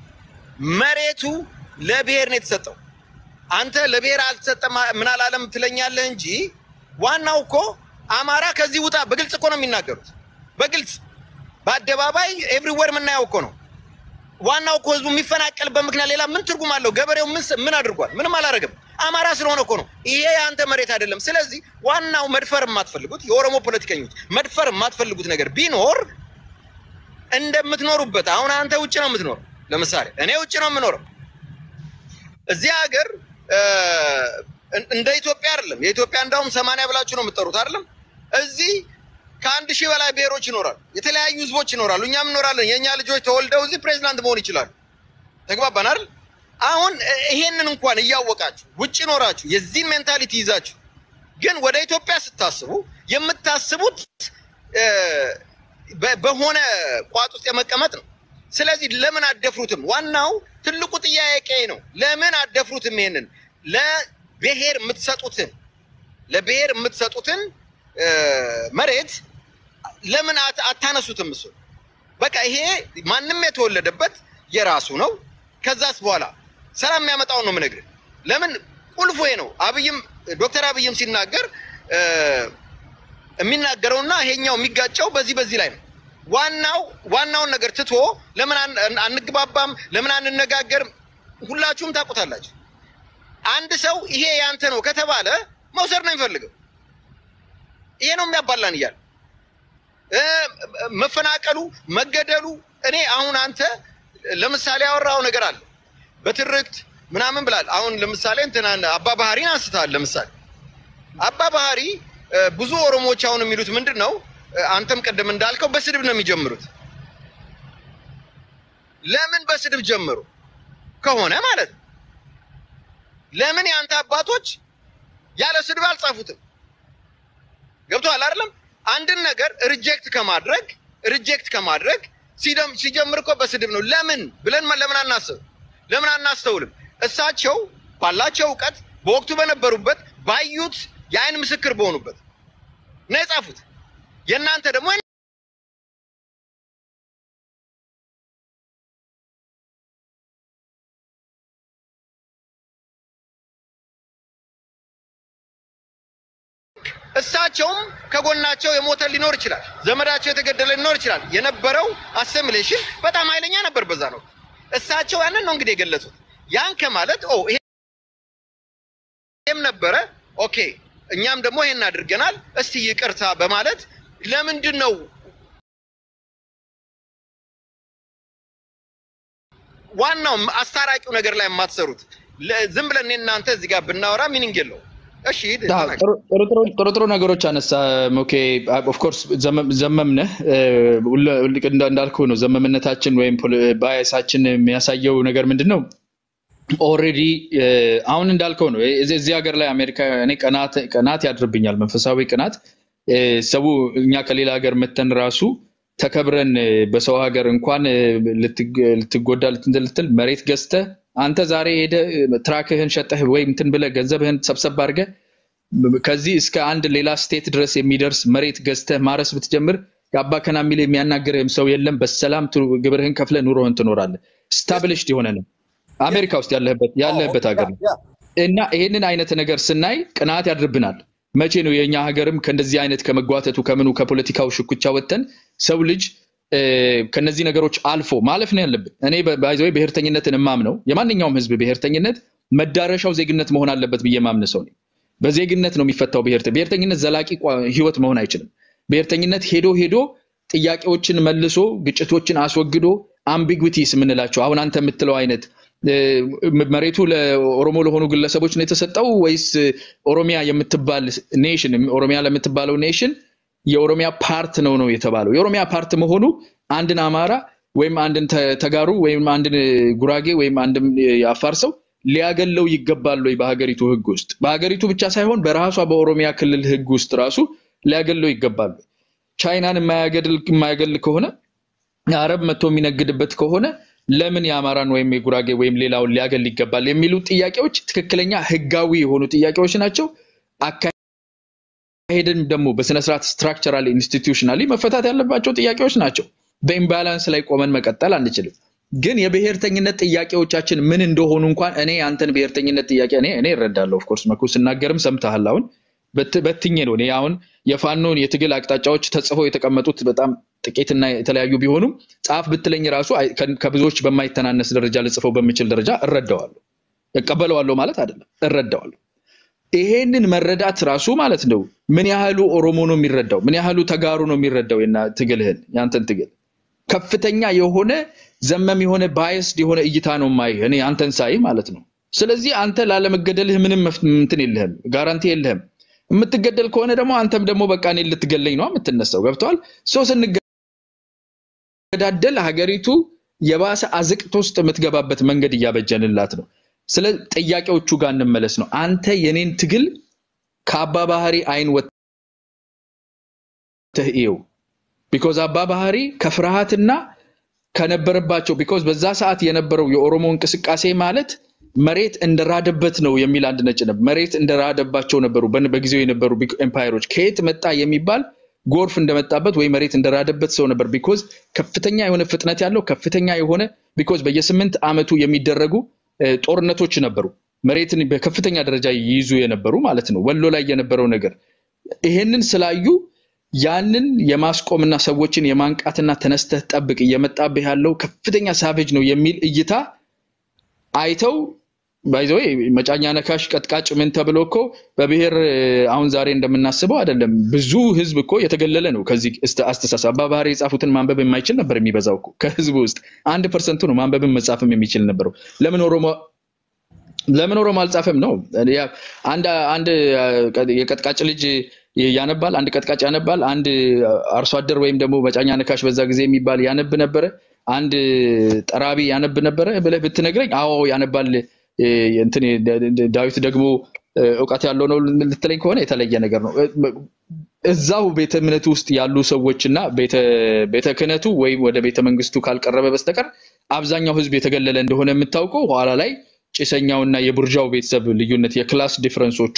መሬቱ ለብሔር ነው የተሰጠው። አንተ ለብሔር አልተሰጠም ምን አላለም ትለኛለህ እንጂ ዋናው እኮ አማራ ከዚህ ውጣ በግልጽ እኮ ነው የሚናገሩት። በግልጽ በአደባባይ ኤቭሪዌር የምናየው እኮ ነው። ዋናው እኮ ህዝቡ የሚፈናቀልበት ምክንያት ሌላ ምን ትርጉም አለው? ገበሬው ምን ስ- ምን አድርጓል? ምንም አላደረገም። አማራ ስለሆነ እኮ ነው። ይሄ የአንተ መሬት አይደለም። ስለዚህ ዋናው መድፈር የማትፈልጉት የኦሮሞ ፖለቲከኞች መድፈር የማትፈልጉት ነገር ቢኖር እንደምትኖሩበት አሁን አንተ ውጭ ነው የምትኖረው። ለምሳሌ እኔ ውጭ ነው የምኖረው። እዚህ ሀገር እ፣ እንደ ኢትዮጵያ አይደለም። የኢትዮጵያ እንዳውም ሰማንያ ብላችሁ ነው የምትጠሩት አይደለም። እዚህ ከአንድ ሺህ በላይ ብሔሮች ይኖራሉ። የተለያዩ ህዝቦች ይኖራሉ። እኛም እንኖራለን። የእኛ ልጆች ተወልደው እዚህ ፕሬዚዳንት መሆን ይችላሉ። ተግባባን አይደል? አሁን እ፣ ይሄንን እንኳን እያወቃችሁ ውጭ ኖራችሁ የዚህን ሜንታሊቲ ይዛችሁ ግን ወደ ኢትዮጵያ ስታስቡ የምታስቡት እ፣ በ- በሆነ ቋጥ ውስጥ የመቀመጥ ነው። ስለዚህ ለምን አደፍሩትም? ዋናው ትልቁ ጥያቄ ነው። ለምን አደፍሩትም? ይሄንን ለብሔር የምትሰጡትን ለብሔር የምትሰጡትን እ፣ መሬት ለምን አት- አታነሱትም? እሱ በቃ ይሄ ማንም የተወለደበት የራሱ ነው። ከዛስ በኋላ ሰላም የሚያመጣውን ነው የምነግርህ። ለምን ቁልፉ ይሄ ነው። አብይም ዶክተር አብይም ሲናገር እ፣ የሚናገረውና ይሄኛው የሚጋጨው በዚህ በዚህ ላይ ነው። ዋናው ዋናውን ነገር ትቶ ለምን አን- አንግባባም፣ ለምን አንነጋገርም? ሁላችሁም ታውቁታላችሁ። አንድ ሰው ይሄ ያንተ ነው ከተባለ መውሰድ ነው የሚፈልገው። ይሄ ነው የሚያባላን እያለ እ፣ መፈናቀሉ፣ መገደሉ እኔ አሁን አንተ ለምሳሌ ያወራው ነገር አለ በትርክት ምናምን ብላል። አሁን ለምሳሌ እንትና አባ ባህሪን አንስተሃል። ለምሳሌ አባ ባህሪ እ፣ ብዙ ኦሮሞዎች አሁን የሚሉት ምንድን ነው? እ፣ አንተም ቅድም እንዳልከው በስድብ ነው የሚጀምሩት። ለምን በስድብ ጀምሩ ከሆነ ማለት ነው። ለምን የአንተ አባቶች ያለ ስድብ አልጻፉትም? ገብቶሃል አይደለም? አንድን ነገር ሪጀክት ከማድረግ ሪጀክት ከማድረግ ሲደም ሲጀምር እኮ በስድብ ነው። ለምን ብለን ማ- ለምን አናስብ? ለምን አናስተውልም? እሳቸው ባላቸው እውቀት በወቅቱ በነበሩበት ባዩት የአይን ምስክር በሆኑበት ነው የጻፉት። የእናንተ ደግሞ እሳቸውም ከጎናቸው የሞተ ሊኖር ይችላል፣ ዘመዳቸው የተገደለ ሊኖር ይችላል። የነበረው አሰሚሌሽን በጣም ኃይለኛ ነበር በዛ ነው። እሳቸው ያንን ነው እንግዲህ የገለጹት። ያን ከማለት ኦ ይሄም ነበረ ኦኬ፣ እኛም ደግሞ ይሄን አድርገናል፣ እስቲ ይቅርታ በማለት ለምንድን ነው ዋናው አስታራቂው ነገር ላይ የማትሰሩት ለ- ዝም ብለን እኔ እናንተ እዚህ ጋር ብናወራ ሚኒንግ የለው። እሺ ሂድ አዎ፣ ተናገር። ጥሩ ጥሩ ጥሩ ጥሩ ጥሩ ነገሮች አነሳ። ኦኬ ኦፍኮርስ ዘመምነህ እንዳልኩህ ነው። ዘመምነታችን ወይም ባያሳችን የሚያሳየው ነገር ምንድን ነው? ኦልሬዲ አሁን እንዳልከው ነው። እዚህ እዚህ ሀገር ላይ አሜሪካ እኔ ቅናት ቅናት ያድርብኛል፣ መንፈሳዊ ቅናት። እ፣ ሰው እኛ ከሌላ ሀገር መተን ራሱ ተከብረን እ፣ በሰው ሀገር እንኳን እ፣ ልትግ- ልትጎዳ ልትንትን ልትል መሬት ገዝተህ አንተ ዛሬ ሄደህ እ፣ ትራክህን ሸጠህ ወይም እንትን ብለህ ገንዘብህን ሰብሰብ አድርገህ ከዚህ እስከ አንድ ሌላ ስቴት ድረስ የሚደርስ መሬት ገዝተህ ማረስ ብትጀምር የአባ ከና የሚል የሚያናግርህም ሰው የለም። በሰላም ቱ- ግብርህን ከፍለህ ኑሮህን ትኖራለህ። ስታብሊሽድ የሆነ ነው አሜሪካ ውስጥ ያለህበት ያለህበት ሀገር ነው። ያ እና ይሄንን አይነት ነገር ስናይ ቅናት ያድርብናል። መቼ ነው የእኛ ሀገርም ከእንደዚህ አይነት ከመጓተቱ ከምኑ ከፖለቲካው ሽኩቻ ወጥተን ሰው ልጅ እ፣ ከነዚህ ነገሮች አልፎ ማለፍ ነው ያለብን። እኔ ባይዘ ብሔርተኝነትን እማምነው የማንኛውም ህዝብ ብሔርተኝነት መዳረሻው ዜግነት መሆን አለበት ብዬ ማምን ሰው ነኝ። በዜግነት ነው የሚፈታው። ብሔርተ ብሔርተኝነት ዘላቂ ቋ- ህይወት መሆን አይችልም። ብሔርተኝነት ሄዶ ሄዶ ጥያቄዎችን መልሶ ግጭቶችን አስወግዶ አምቢጉቲስ የምንላቸው አሁን አንተ የምትለው አይነት እ፣ መሬቱ ለኦሮሞ ለሆኑ ግለሰቦች ነው የተሰጠው ወይስ ኦሮሚያ የምትባል ኔሽን ኦሮሚያ ለምትባለው ኔሽን የኦሮሚያ ፓርት ነው ነው የተባለው። የኦሮሚያ ፓርት መሆኑ አንድን አማራ ወይም አንድን ተ- ተጋሩ ወይም አንድን ጉራጌ ወይም አንድን የአፋር ሰው ሊያገለው ይገባል ወይ? በሀገሪቱ ህግ ውስጥ በሀገሪቱ ብቻ ሳይሆን በራሷ በኦሮሚያ ክልል ህግ ውስጥ ራሱ ሊያገለው ይገባል ወይ? ቻይናን የማያገድል የማያገል ከሆነ አረብ መጥቶ የሚነግድበት ከሆነ ለምን የአማራን ወይም የጉራጌ ወይም ሌላውን ሊያገል ይገባል የሚሉ ጥያቄዎች ትክክለኛ ህጋዊ የሆኑ ጥያቄዎች ናቸው። አካሄድን ደግሞ በስነስርዓት ስትራክቸራል ኢንስቲትዩሽናሊ መፈታት ያለባቸው ጥያቄዎች ናቸው። በኢምባላንስ ላይ ቆመን መቀጠል አንችልም። ግን የብሔርተኝነት ጥያቄዎቻችን ምን እንደሆኑ እንኳን እኔ አንተን ብሔርተኝነት ጥያቄ እኔ እኔ እረዳለሁ። ኦፍኮርስ መኩ ስናገርም ሰምተሃል። አሁን በት- በትኜ ነው እኔ አሁን የፋኖን የትግል አቅጣጫዎች ተጽፈው የተቀመጡት በጣም ጥቂትና የተለያዩ ቢሆኑም ጻፍ ብትለኝ ራሱ አይ- ከ- ከብዙዎች በማይተናነስ ደረጃ ልጽፈው በምችል ደረጃ እረዳዋለሁ። እቀበለዋለሁ ማለት አይደለም፣ እረዳዋለሁ። ይሄንን መረዳት ራሱ ማለት ነው ምን ያህሉ ኦሮሞ ነው የሚረዳው፣ ምን ያህሉ ተጋሩ ነው የሚረዳው የና ትግልህን ያንተን ትግል ከፍተኛ የሆነ ዘመም የሆነ ባየስድ የሆነ እይታ ነው ማይ እኔ አንተን ሳይ ማለት ነው። ስለዚህ አንተ ላለመገደልህ ምንም መፍ- እንትን የለህም፣ ጋራንቲ የለህም። የምትገደል ከሆነ ደግሞ አንተም ደግሞ በቃ እኔን ልትገለኝ ነው የምትነሳው። ገብተዋል። ሰው ስንገዳደል ሀገሪቱ የባሰ አዝቅት ውስጥ የምትገባበት መንገድ እያበጀንላት ነው። ስለ ጥያቄዎቹ ጋር እንመለስ ነው። አንተ የኔን ትግል ከአባ ባህሪ አይን ወጥተህ እየው። ቢኮዝ አባ ባህሪ ከፍርሃትና ከነበረባቸው ቢኮዝ በዛ ሰዓት የነበረው የኦሮሞ እንቅስቃሴ ማለት መሬት እንደራደበት ነው የሚል አንድ ነጭ ነበር። መሬት እንደራደባቸው ነበሩ በን- በጊዜው የነበሩ ቢግ ኤምፓየሮች። ከየት መጣ የሚባል ጎርፍ እንደመጣበት ወይ መሬት እንደራደበት ሰው ነበር። ቢኮዝ ከፍተኛ የሆነ ፍጥነት ያለው ከፍተኛ የሆነ ቢኮዝ በየስምንት ዓመቱ የሚደረጉ እ፣ ጦርነቶች ነበሩ። መሬትን በከፍተኛ ደረጃ ይይዙ የነበሩ ማለት ነው። ወሎ ላይ የነበረው ነገር ይሄንን ስላዩ ያንን የማስቆምና ሰዎችን የማንቃትና ተነስተህ ጠብቅ እየመጣብህ ያለው ከፍተኛ ሳቬጅ ነው የሚል እይታ አይተው ባይዘወይ መጫኛ ነካሽ ቀጥቃጭ ምን ተብሎ እኮ በብሔር እ፣ አሁን ዛሬ እንደምናስበው አይደለም። ብዙ ህዝብ እኮ የተገለለ ነው ከዚህ እስተ- አስተሳሰብ። አባ ባህሪ የጻፉትን ማንበብ የማይችል ነበር የሚበዛው እኮ ከህዝቡ ውስጥ አንድ ፐርሰንቱ ነው ማንበብን መጻፍም የሚችል ነበረው። ለምን ኦሮሞ ለምን ኦሮሞ አልጻፈም ነው? ያ አንድ አንድ አ፣ የቀጥቃጭ ልጅ ያነባል፣ አንድ ቀጥቃጭ ያነባል፣ አንድ አርሶ አደር ወይም ደግሞ መጫኛ ነካሽ በዛ ጊዜ የሚባል ያነብ ነበረ፣ አንድ ጠራቢ ያነብ ነበረ ብለህ ብትነግረኝ አዎ ያነባል እ፣ እንትን ዳዊት ደግሞ እ፣ እውቀት ያለው ነው ልትለኝ ከሆነ የተለየ ነገር ነው። እ፣ እዛው ቤተ እምነቱ ውስጥ ያሉ ሰዎች እና ቤተ ቤተ ክህነቱ ወይም ወደ ቤተ መንግስቱ ካልቀረበ በስተቀር አብዛኛው ህዝብ የተገለለ እንደሆነ የምታውቀው ኋላ ላይ ጭሰኛውና የቡርዣው ቤተሰብ ልዩነት የክላስ ዲፍረንሶቹ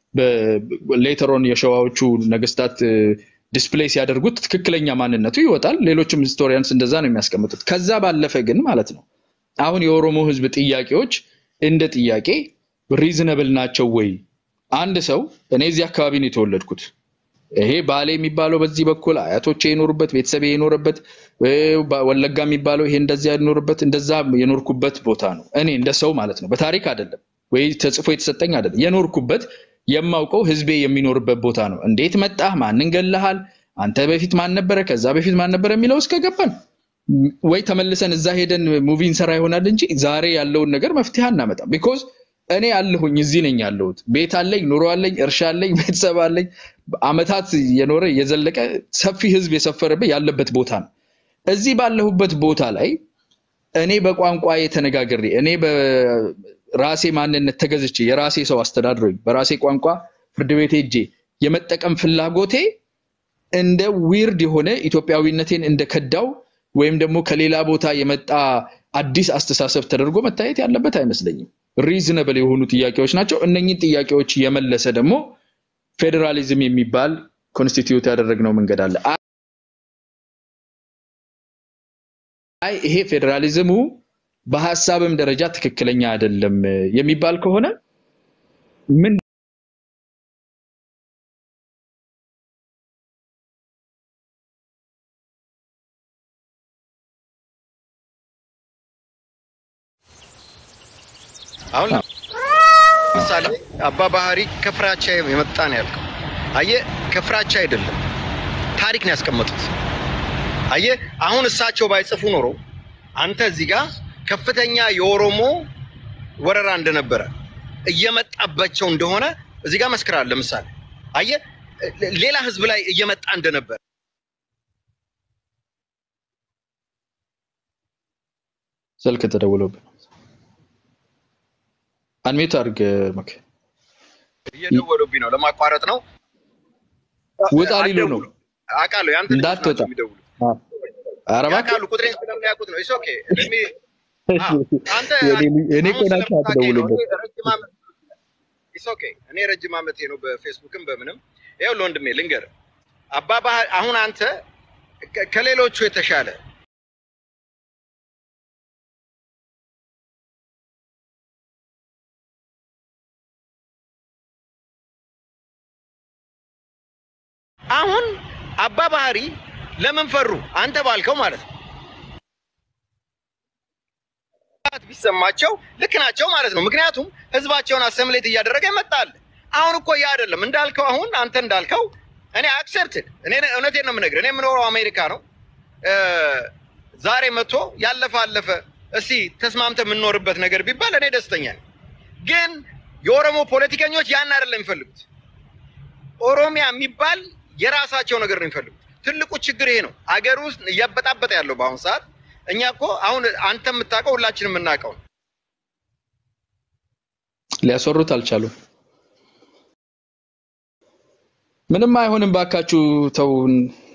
ሌተሮን የሸዋዎቹ ነገስታት ዲስፕሌይ ሲያደርጉት ትክክለኛ ማንነቱ ይወጣል። ሌሎችም ሂስቶሪያንስ እንደዛ ነው የሚያስቀምጡት። ከዛ ባለፈ ግን ማለት ነው አሁን የኦሮሞ ህዝብ ጥያቄዎች እንደ ጥያቄ ሪዝነብል ናቸው ወይ? አንድ ሰው እኔ እዚህ አካባቢ ነው የተወለድኩት ይሄ ባሌ የሚባለው በዚህ በኩል አያቶቼ የኖሩበት ቤተሰብ የኖረበት እ፣ ባ- ወለጋ የሚባለው ይሄ እንደዚያ የኖርበት እንደዛ የኖርኩበት ቦታ ነው። እኔ እንደ ሰው ማለት ነው፣ በታሪክ አይደለም ወይ ተጽፎ የተሰጠኝ አይደለም። የኖርኩበት የማውቀው ህዝቤ የሚኖርበት ቦታ ነው። እንዴት መጣህ? ማንን ገለሃል? አንተ በፊት ማን ነበረ? ከዛ በፊት ማን ነበረ የሚለው እስከ ገባን ወይ ተመልሰን እዛ ሄደን ሙቪ እንሰራ ይሆናል እንጂ ዛሬ ያለውን ነገር መፍትሄ አናመጣም። ቢኮዝ እኔ አለሁኝ እዚህ ነኝ ያለሁት። ቤት አለኝ፣ ኑሮ አለኝ፣ እርሻ አለኝ፣ ቤተሰብ አለኝ። አመታት የኖረ የዘለቀ ሰፊ ህዝብ የሰፈረበት ያለበት ቦታ ነው። እዚህ ባለሁበት ቦታ ላይ እኔ በቋንቋ ተነጋግሬ እኔ በራሴ ማንነት ተገዝቼ የራሴ ሰው አስተዳድሮኝ በራሴ ቋንቋ ፍርድ ቤት ሄጄ የመጠቀም ፍላጎቴ እንደ ዊርድ የሆነ ኢትዮጵያዊነቴን እንደ ከዳው ወይም ደግሞ ከሌላ ቦታ የመጣ አዲስ አስተሳሰብ ተደርጎ መታየት ያለበት አይመስለኝም። ሪዝነብል የሆኑ ጥያቄዎች ናቸው። እነኝህን ጥያቄዎች የመለሰ ደግሞ ፌዴራሊዝም የሚባል ኮንስቲትዩት ያደረግነው መንገድ አለ። አይ ይሄ ፌዴራሊዝሙ በሀሳብም ደረጃ ትክክለኛ አይደለም የሚባል ከሆነ ምን አሁን ለምሳሌ አባ ባህሪ ከፍራቻ የመጣ ነው ያልከው። አየህ፣ ከፍራቻ አይደለም ታሪክ ነው ያስቀመጡት። አየህ፣ አሁን እሳቸው ባይጽፉ ኖሮ አንተ እዚህ ጋር ከፍተኛ የኦሮሞ ወረራ እንደነበረ እየመጣባቸው እንደሆነ እዚህ ጋር መስክራል። ለምሳሌ አየህ፣ ሌላ ህዝብ ላይ እየመጣ እንደነበረ ስልክ ተደውሎብን አንሜት አድርግ መክ እየደወሉብኝ ነው። ለማቋረጥ ነው። ውጣ ሊሉ ነው። አውቃለሁ። ያንተ ልጆች እንዳትወጣ። ናቸው የሚደውሉት። ኧረ እባክህ ያውቃሉ፣ ቁጥሬን ስለሚያውቁት ነው። ኢትስ ኦኬ። ለሚ አንተ እኔ እኮ ናቸው አትደውሉበት። ኢትስ ኦኬ። እኔ ረጅም ዓመቴ ነው በፌስቡክም በምንም። ይኸውልህ ወንድሜ ልንገርህ፣ አባባ አሁን አንተ ከ- ከሌሎቹ የተሻለ አሁን አባ ባህሪ ለምን ፈሩ? አንተ ባልከው ማለት ነው። ቢሰማቸው ልክ ናቸው ማለት ነው። ምክንያቱም ህዝባቸውን አሰምሌት እያደረገ ይመጣል። አሁን እኮ ያ አይደለም እንዳልከው፣ አሁን አንተ እንዳልከው እኔ አክሰፕትድ እኔ እውነቴን ነው የምነግርህ። እኔ የምኖረው አሜሪካ ነው። እ ዛሬ መጥቶ ያለፈ አለፈ፣ እስቲ ተስማምተ የምንኖርበት ነገር ቢባል እኔ ደስተኛ ነኝ። ግን የኦሮሞ ፖለቲከኞች ያን አይደለም የሚፈልጉት። ኦሮሚያ የሚባል የራሳቸው ነገር ነው የሚፈልጉት። ትልቁ ችግር ይሄ ነው። አገር ውስጥ እያበጣበጠ ያለው በአሁኑ ሰዓት። እኛ እኮ አሁን አንተ የምታውቀው ሁላችንም የምናውቀው ነው። ሊያስወሩት አልቻሉም። ምንም አይሆንም፣ ባካችሁ ተውን።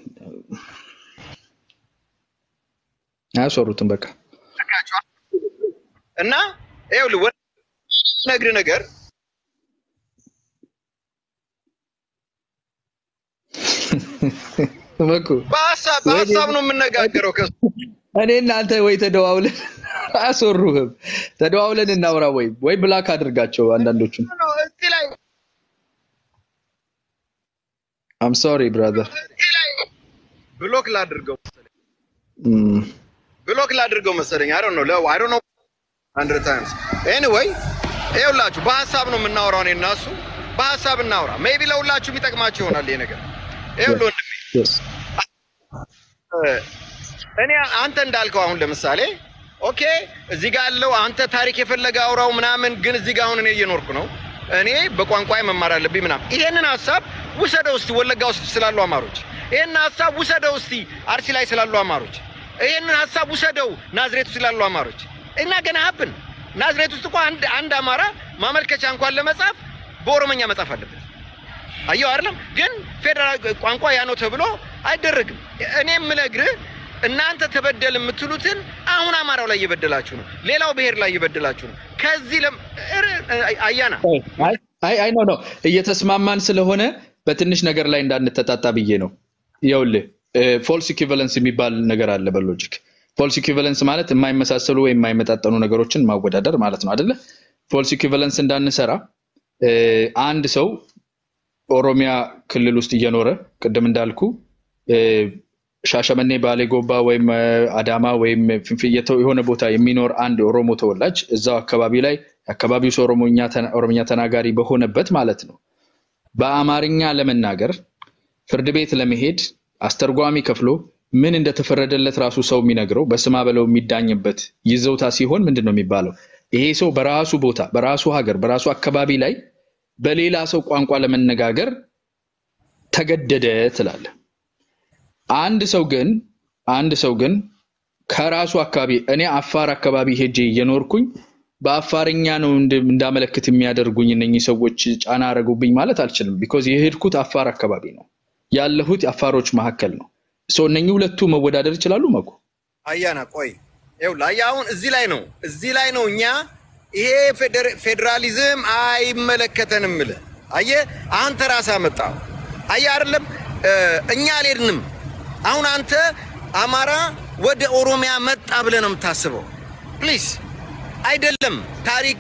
አያስወሩትም። በቃ እና ይኸውልህ ወደ ነግር ነገር በኩ በሀሳብ በሀሳብ ነው የምነጋገረው ከሱ እኔ እናንተ ወይ ተደዋውለን አያስወሩህም። ተደዋውለን እናውራ፣ ወይ ወይ ብላክ አድርጋቸው አንዳንዶቹን። ነው እዚህ ላይ አም ሶሪ ብራዘር። እዚህ ላይ ብሎክ ላድርገው መሰለኝ ብሎክ ላድርገው መሰለኝ። አይ ዶንት ኖ ለው አይ ዶንት ኖ አንድር ታይምስ ኤኒዌይ ይኸውላችሁ በሀሳብ ነው የምናወራው። እኔ እና እሱ በሀሳብ እናውራ። ሜይ ቢ ለሁላችሁም ይጠቅማችሁ ይሆናል ይሄ ነገር። ይኸውልህ ወንድሜ እኔ አንተ እንዳልከው አሁን ለምሳሌ ኦኬ እዚህ ጋር ያለው አንተ ታሪክ የፈለገ አውራው ምናምን፣ ግን እዚህ ጋር አሁን እኔ እየኖርኩ ነው። እኔ በቋንቋ መማር አለብኝ ምናምን። ይሄንን ሀሳብ ውሰደው እስቲ ወለጋ ውስጥ ስላሉ አማሮች፣ ይሄንን ሀሳብ ውሰደው እስቲ አርሲ ላይ ስላሉ አማሮች፣ ይሄንን ሀሳብ ውሰደው ናዝሬት ውስጥ ስላሉ አማሮች እና ገና ሀብን ናዝሬት ውስጥ እኮ አንድ አንድ አማራ ማመልከቻ እንኳን ለመጻፍ በኦሮመኛ መጻፍ አለበት። አየው አይደለም? ግን ፌዴራል ቋንቋ ያ ነው ተብሎ አይደረግም። እኔ የምነግርህ እናንተ ተበደል የምትሉትን አሁን አማራው ላይ እየበደላችሁ ነው፣ ሌላው ብሔር ላይ እየበደላችሁ ነው። ከዚህ ለም እር- አያና አይ አይ ኖ ኖ እየተስማማን ስለሆነ በትንሽ ነገር ላይ እንዳንተጣጣ ብዬ ነው። ይኸውልህ ፎልስ ኢኩቫለንስ የሚባል ነገር አለ በሎጂክ። ፎልስ ኢኩቫለንስ ማለት የማይመሳሰሉ ወይም የማይመጣጠኑ ነገሮችን ማወዳደር ማለት ነው አይደለ? ፎልስ ኢኩቫለንስ እንዳንሰራ እ፣ አንድ ሰው ኦሮሚያ ክልል ውስጥ እየኖረ ቅድም እንዳልኩ እ፣ ሻሸመኔ፣ ባሌ ጎባ ወይም እ፣ አዳማ ወይም ፍንፍኔ የተ- የሆነ ቦታ የሚኖር አንድ የኦሮሞ ተወላጅ እዛው አካባቢ ላይ የአካባቢው ሰው ኦሮሞኛ ተና- ኦሮምኛ ተናጋሪ በሆነበት ማለት ነው በአማርኛ ለመናገር ፍርድ ቤት ለመሄድ አስተርጓሚ ከፍሎ ምን እንደተፈረደለት ራሱ ሰው የሚነግረው በስማ በለው የሚዳኝበት ይዘውታ ሲሆን ምንድን ነው የሚባለው? ይሄ ሰው በራሱ ቦታ፣ በራሱ ሀገር፣ በራሱ አካባቢ ላይ በሌላ ሰው ቋንቋ ለመነጋገር ተገደደ ትላለ። አንድ ሰው ግን አንድ ሰው ግን ከራሱ አካባቢ እኔ አፋር አካባቢ ሄጄ እየኖርኩኝ በአፋርኛ ነው እንድ- እንዳመለክት የሚያደርጉኝ እነኚህ ሰዎች ጫና አረጉብኝ ማለት አልችልም። ቢኮዝ የሄድኩት አፋር አካባቢ ነው ያለሁት አፋሮች መካከል ነው። ሰው እነኚህ ሁለቱ መወዳደር ይችላሉ። መኩ አያና ቆይ ይኸውልህ፣ አየህ አሁን እዚህ ላይ ነው እዚህ ላይ ነው እኛ ይሄ ፌዴር- ፌዴራሊዝም አይመለከተንም ብለህ አየህ፣ አንተ ራስህ አመጣው። አየህ አይደለም እ፣ እኛ አልሄድንም። አሁን አንተ አማራ ወደ ኦሮሚያ መጣ ብለህ ነው የምታስበው። ፕሊዝ አይደለም ታሪክ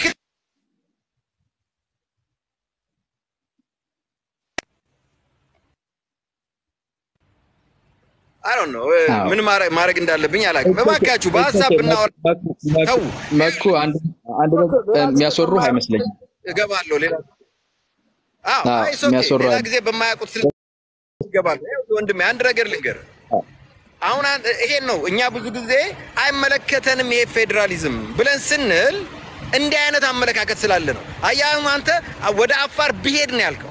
አይ ዶንት ኖ አዎ። ምን ማድረግ ማድረግ እንዳለብኝ አላውቅም። እባካችሁ በሀሳብ ብናወራ ተው። መኩ አንድ አንድ ነገር የሚያስወሩ አይመስለኝም። እገባለሁ። ሌላ አዎ፣ አዎ፣ አይ ኦኬ። የሚያስወራ ሌላ ጊዜ በማያውቁት ስለ እገባለሁ። ይኸውልህ ወንድሜ አንድ ነገር ልንገር። አሁን አንድ- ይሄን ነው እኛ ብዙ ጊዜ አይመለከተንም ይሄ ፌዴራሊዝም ብለን ስንል እንዲህ አይነት አመለካከት ስላለ ነው። አየህ አሁን አንተ ወደ አፋር ብሄድ ነው ያልከው።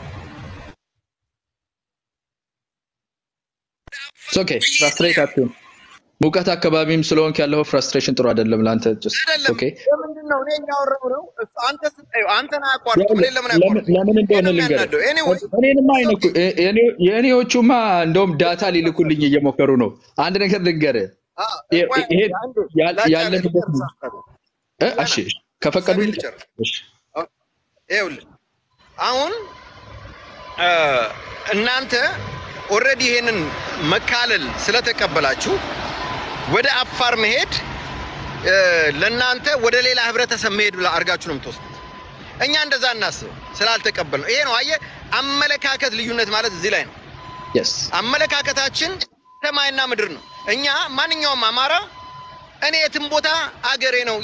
ኦኬ ፍራስትሬት አትሁን። ሙቀት አካባቢም ስለሆንክ ያለው ፍራስትሬሽን ጥሩ አይደለም ለአንተ። just አይደለም ኦኬ ለምንድን ነው እኔ እያወራሁ ነው? እሱ አንተ ስታየው አንተን አያቋርጥም። ለምን እኔን ለምን አያቋርጥም? ለምን እንደሆነ ይሄን ነው ልንገርህ። የሚያናደው። Anyway, እኔንማ አይነኩ የእኔ- የእኔዎቹማ እንደውም ዳታ ሊልኩልኝ እየሞከሩ ነው። አንድ ነገር ልንገርህ። አ፣ ይሄ- ቆይ ይሄ አንዴ ያል- ላጫ ያለንበት ልጨርስ ሀሳቤን። እ? እሺ ከፈቀዱልኝ ልጨርስ። እሺ ይኸውልህ አሁን እ፣ እናንተ ኦልሬዲ ይሄንን መካለል ስለተቀበላችሁ ወደ አፋር መሄድ እ፣ ለእናንተ ወደ ሌላ ህብረተሰብ መሄድ ብላ አድርጋችሁ ነው የምትወስዱት። እኛ እንደዛ እናስብ ስላልተቀበል ነው። ይሄ ነው አየህ፣ አመለካከት ልዩነት ማለት እዚህ ላይ ነው። የስ አመለካከታችን ሰማይና ምድር ነው። እኛ ማንኛውም አማራ እኔ የትም ቦታ አገሬ ነው፣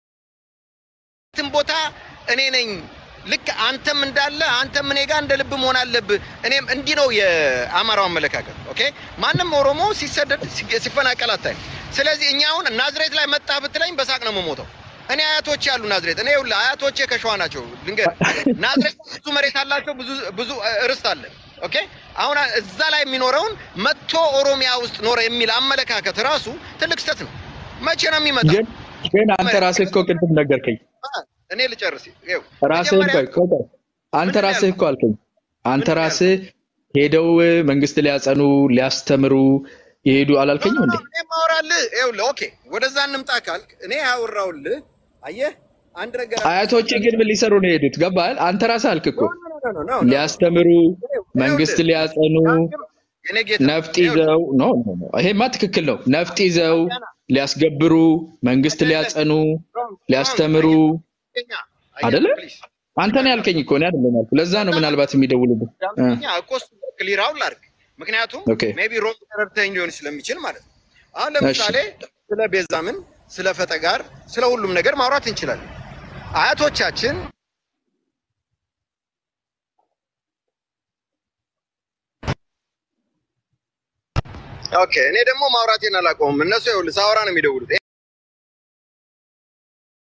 የትም ቦታ እኔ ነኝ። ልክ አንተም እንዳለ አንተም እኔ ጋር እንደ ልብ መሆን አለብህ። እኔም እንዲህ ነው የአማራው አመለካከት። ኦኬ ማንም ኦሮሞ ሲሰደድ ሲ- ሲፈናቀል አታይም። ስለዚህ እኛ አሁን ናዝሬት ላይ መጣ ብትለኝ በሳቅ ነው የምሞተው። እኔ አያቶቼ ያሉ ናዝሬት እኔ ይኸውልህ አያቶቼ ከሸዋ ናቸው። ልንገርህ ናዝሬት ብዙ መሬት አላቸው፣ ብዙ ብዙ ርስት አለ። ኦኬ አሁን እዛ ላይ የሚኖረውን መጥቶ ኦሮሚያ ውስጥ ኖረ የሚል አመለካከት ራሱ ትልቅ ስህተት ነው። መቼ ነው የሚመጣው? ግን ግን አንተ ራስህ እኮ ቅድም ነገርከኝ። እኔ ልጨርስ። ይኸው ራስህ መጀመሪያ ቆይ ቆይ ቆይ። አንተ ምንድን ነው ራስህ እኮ አልከኝ። አንተ ምንድን ነው ራስህ ሄደው መንግስት ሊያጸኑ ሊያስተምሩ የሄዱ አላልከኝም እንዴ? እኔ ማወራልህ ይኸውልህ፣ ኦኬ ወደዛ እንምጣ ካልክ እኔ ያወራውልህ አየህ አንድ ነገር አያቶች ግን ምን ሊሰሩ ነው የሄዱት? ገባህ? አንተ ራስህ አልክ እኮ ኖ፣ ኖ፣ ኖ፣ ኖ፣ ኖ፣ ኖ። ሊያስተምሩ መንግስት ሊያጸኑ የኔ ጌታ ነፍጥ ይዘው ኖ ኖ ኖ ይሄማ ትክክል ነው። ነፍጥ ይዘው ሊያስገብሩ መንግስት ሊያጸኑ ሊያስተምሩ አይደለ? አንተ ነው ያልከኝ እኮ እኔ አይደለም ያልኩህ። ለዛ ነው ምናልባት የሚደውሉብህ እ። ዳምጠኛ እኮ እሱ ክሊራውን ላድርግ። ምክንያቱም ኦኬ። ሜቢ ሮም ተረድተኝ ሊሆን ስለሚችል ማለት ነው። አሁን ለምሳሌ ስለ ቤዛምን፣ ስለ ፈጠጋር፣ ስለ ሁሉም ነገር ማውራት እንችላለን። አያቶቻችን ኦኬ፣ እኔ ደግሞ ማውራቴን አላቆምም። እነሱ ይኸውልህ ሳወራ ነው የሚደውሉት።